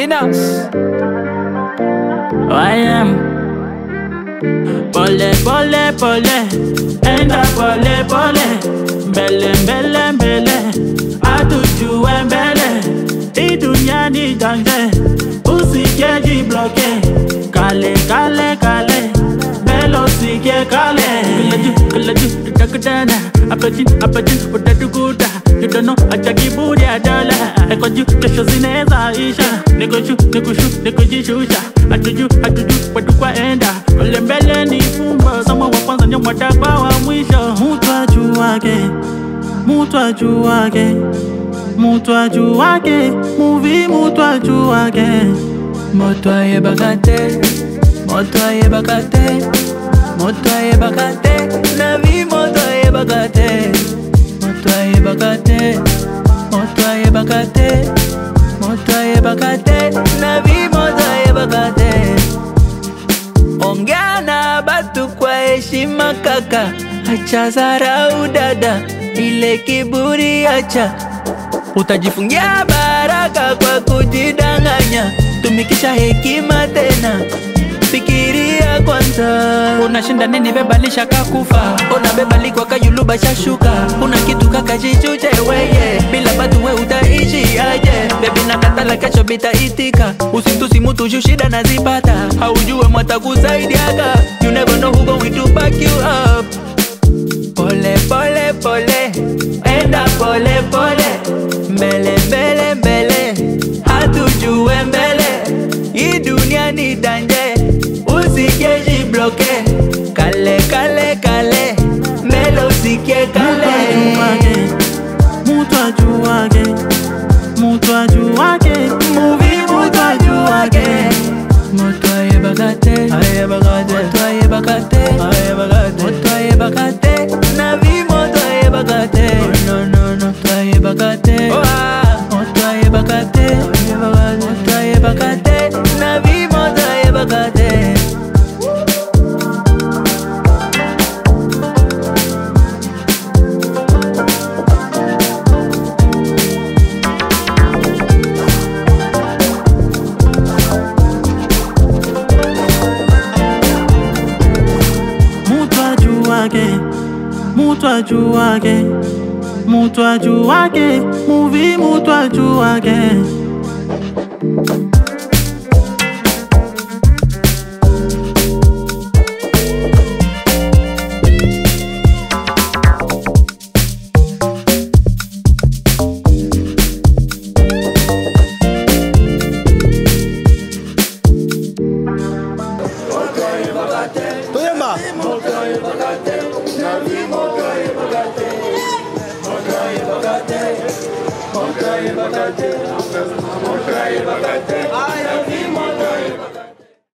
Inas. I am. Pole, pole, pole. Enda pole, pole. Mbele, mbele, mbele. Atujue mbele. Hii dunia ni danje. Usikeji bloke. Kale, kale, kale. Mbele usike kale. Kulaju, kulaju, tutakutana. Hapa chini, hapa chini, utatukuta. You don't know, acha kiburi ya dola. Eko juu, kesho zinaweza isha. Niko juu, niko shu, niko jishusha. Hatuju, hatuju, watu kwa enda. Kule mbele ni fumbo. Somo wa kwanza ndio mwadakwa wa mwisho. Mtu ajuage, mtu ajuage. Mtu ajuage, movie mtu ajuage. Moto ayebakate, moto ayebakate, moto ayebakate, navi moto ayebakate, moto ayebakate, moto ayebakate, moto ayebakate, navi moto ayebakate. Ongea na batu kwa heshima kaka, acha zarau dada, ile kiburi acha Utajifungia baraka kwa kujidanganya, tumikisha hekima tena, fikiria kwanza. Unashinda nini bebalisha kakufa, unabebalikwa kayuluba shashuka, una kitu kaka jichuje weye, bila batu we utaishi aje? Bebi nakatala kesho bitaitika, usitusi mutu juu shida nazipata, haujue mwata kusaidiaga, you never know who going to back you up. Pole pole pole, enda pole pole, mbele mbele mbele, hatujue mbele. Hii dunia ni danje, usikeji bloke, kale kale kale, mbele usikie kale. Mtu ajuage, mtu ajuage, movie mtu ajuage. Moto ayebakate, ayebakate, moto ayebakate, ayebakate, moto ayebakate, navi moto ayebakate, no no no, moto ayebakate, moto ayebakate, ayebakate, moto ayebakate, navi moto ayebakate. Mtu ajuage, mtu ajuage, mtu ajuage, movie mtu ajuage. Toyema. Moto ayebakate,